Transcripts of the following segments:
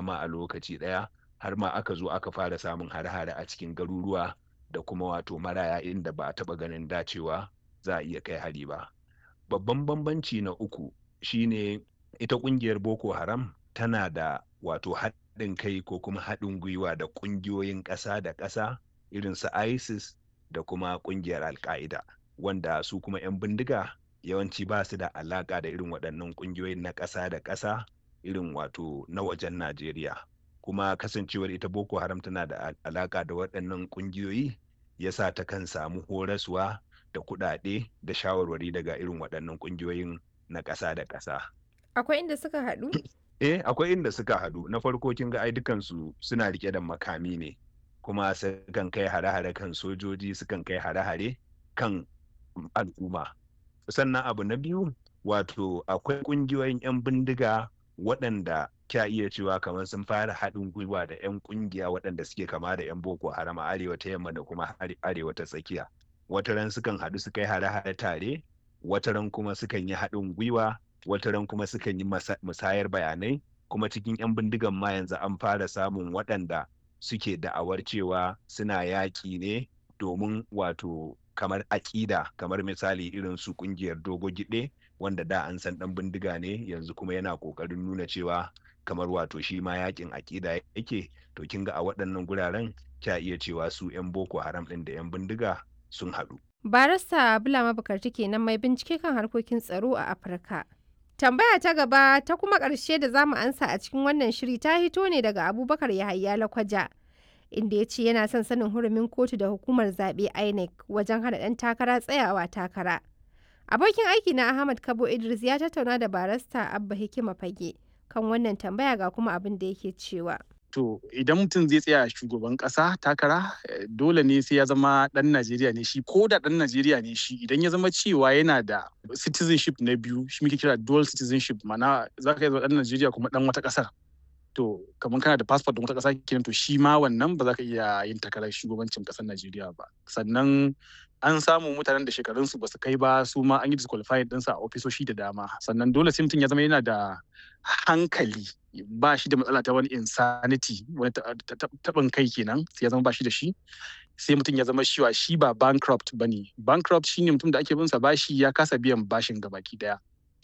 dama a lokaci ɗaya har ma aka zo aka fara samun hare-hare a cikin garuruwa da kuma wato maraya inda ba a taɓa ganin dacewa za a iya kai hari ba babban bambanci na uku shine ita ƙungiyar boko haram tana da wato haɗin kai ko kuma haɗin gwiwa da ƙungiyoyin ƙasa da ƙasa irin su isis da kuma ƙungiyar alka'ida wanda su kuma 'yan bindiga yawanci ba su da alaƙa da irin waɗannan ƙungiyoyin na ƙasa da ƙasa irin wato na wajen najeriya kuma kasancewar ita boko haram tana da alaƙa da waɗannan ƙungiyoyi ya sa ta kan samu horaswa da kuɗaɗe da shawarwari daga irin waɗannan ƙungiyoyin na ƙasa da ƙasa Akwai inda suka haɗu? eh akwai inda suka haɗu na farko kin ga ai dukansu suna rike da makami ne kuma sukan kai hare-hare kan sojoji sukan kai hare-hare kan al'umma sannan abu na biyu wato akwai ƙungiyoyin 'yan bindiga waɗanda kya iya cewa kamar sun fara haɗin gwiwa da 'yan ƙungiya waɗanda suke kama da 'yan boko haram a arewa ta yamma da kuma arewa ta tsakiya wataran sukan haɗu su kai hare-hare tare wataran kuma sukan yi haɗin gwiwa wataran kuma sukan yi musayar bayanai kuma cikin 'yan bindigan ma yanzu an fara samun waɗanda suke da'awar cewa suna yaƙi ne domin wato kamar aƙida kamar misali irin su ƙungiyar dogo giɗe wanda da an san ɗan bindiga ne yanzu kuma yana ƙoƙarin nuna cewa kamar wato shi ma yaƙin aƙida yake to kin ga a waɗannan guraren kya iya cewa su 'yan boko haram ɗin da 'yan bindiga sun haɗu. Barista Bulama Bukarti kenan mai bincike kan harkokin tsaro a Afirka. Tambaya ta gaba ta kuma ƙarshe da zamu ansa a cikin wannan shiri ta hito ne daga Abubakar Yahaya Lakwaja. Inda ya ce yana son sanin hurumin kotu da hukumar zaɓe INEC wajen hana ɗan takara tsayawa takara. Abokin aiki na Ahmad Kabo Idris ya tattauna da barista Abba Hikima Fage kan wannan tambaya ga kuma abin da yake cewa. To idan mutum zai tsaya shugaban ƙasa takara dole ne sai ya zama ɗan Najeriya ne shi ko da ɗan Najeriya ne shi idan ya zama cewa yana da citizenship na biyu shi muke kira dual citizenship mana za ka yi zama ɗan Najeriya kuma ɗan wata ƙasar. To kamar kana da passport ɗin wata ƙasa kenan to shi ma wannan ba za ka iya yin takarar shugabancin ƙasar Najeriya ba. Sannan an samu mutanen da shekarunsu ba su kai ba su ma an yi disqualified ɗinsa a ofisoshi da dama sannan dole sai mutum ya zama yana da hankali ba shi da matsala ta wani insanity wani taɓin kai kenan sai ya zama ba shi da shi sai mutum ya zama shiwa shi ba bankrupt ba ne bankrupt shine mutum da ake binsa bashi ya kasa biyan bashin gabaki daya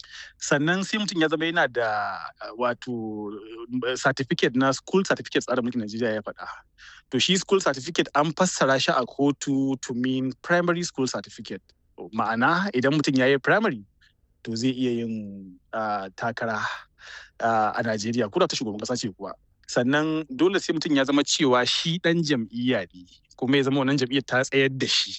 sannan sai mutum ya zama yana da wato certificate na school certificate tsarin mulkin Najeriya ya faɗa. To shi school certificate an fassara shi a kotu to mean primary school certificate. Ma'ana idan mutum ya yi primary to zai iya yin takara a Najeriya ko da ta shugaban ƙasa ce kuwa. Sannan dole sai mutum ya zama cewa shi ɗan jam'iyya ne kuma ya zama wannan jam'iyyar ta tsayar da shi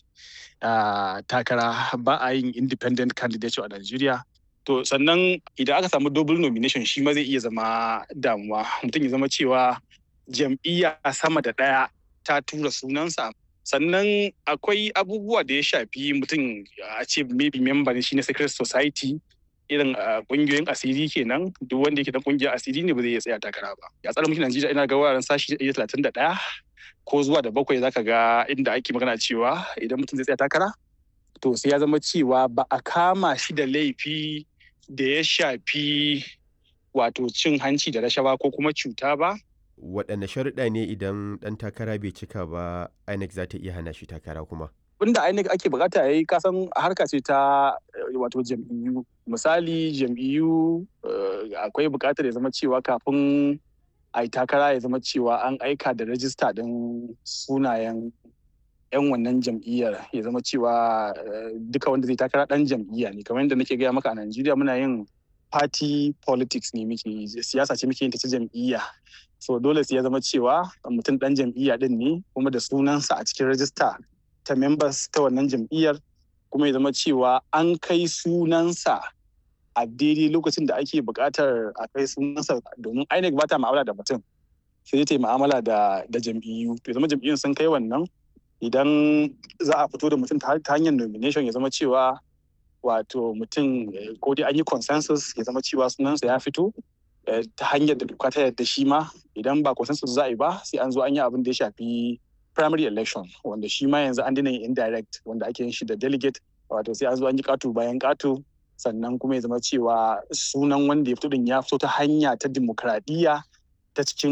takara ba a yin independent candidate a Najeriya. To sannan idan aka samu double nomination shi ma zai iya zama damuwa mutum ya zama cewa jam'iyya sama da ɗaya ta tura sunansa sannan akwai abubuwa da ya shafi mutum a ce maybe member shi na secret society irin kungiyoyin asiri kenan duk wanda yake dan kungiyar asiri ne ba zai iya tsaya takara ba ya tsara mulkin Najeriya ina ga wuraren sashi 131 ko zuwa da bakwai zaka ga inda ake magana cewa idan mutum zai tsaya takara to sai ya zama cewa ba a kama shi da laifi da ya shafi wato cin hanci da rashawa ko kuma cuta ba. Waɗanne sharuɗa ne idan ɗan takara bai cika ba INEC za ta iya hana shi takara kuma? Wanda INEC ake bukata ya yi kasan harka ce ta wato jam'iyyu. Misali jam'iyyu akwai bukatar ya zama cewa kafin a yi takara ya zama cewa an aika da rajista ɗin sunayen 'yan wannan jam'iyyar ya zama cewa duka wanda zai takara dan jam'iyya ne kamar yadda nake gaya maka a Najeriya muna yin party politics ne muke siyasa ce muke yin ta ta jam'iyya so dole sai ya zama cewa mutum dan jam'iyya din ne kuma da sunansa a cikin rajista ta members ta wannan jam'iyyar kuma ya zama cewa an kai sunansa a daidai lokacin da ake buƙatar a kai sunansa domin INEC ba ta ma'amala da mutum sai ta yi ma'amala da jam'iyyu to zama jam'iyyun sun kai wannan idan za a fito da mutum ta hanyar nomination ya zama cewa wato mutum ko dai an yi consensus ya zama cewa sunansa ya fito ta hanyar da doka ta yadda shi ma idan ba consensus za a yi ba sai an zo an yi abin da ya shafi primary election wanda shi ma yanzu an dina yin indirect wanda ake yin shi da delegate wato sai an zo an yi katu bayan katu sannan kuma ya zama cewa sunan wanda ya fito din ya fito ta hanya ta dimokuraɗiyya ta cikin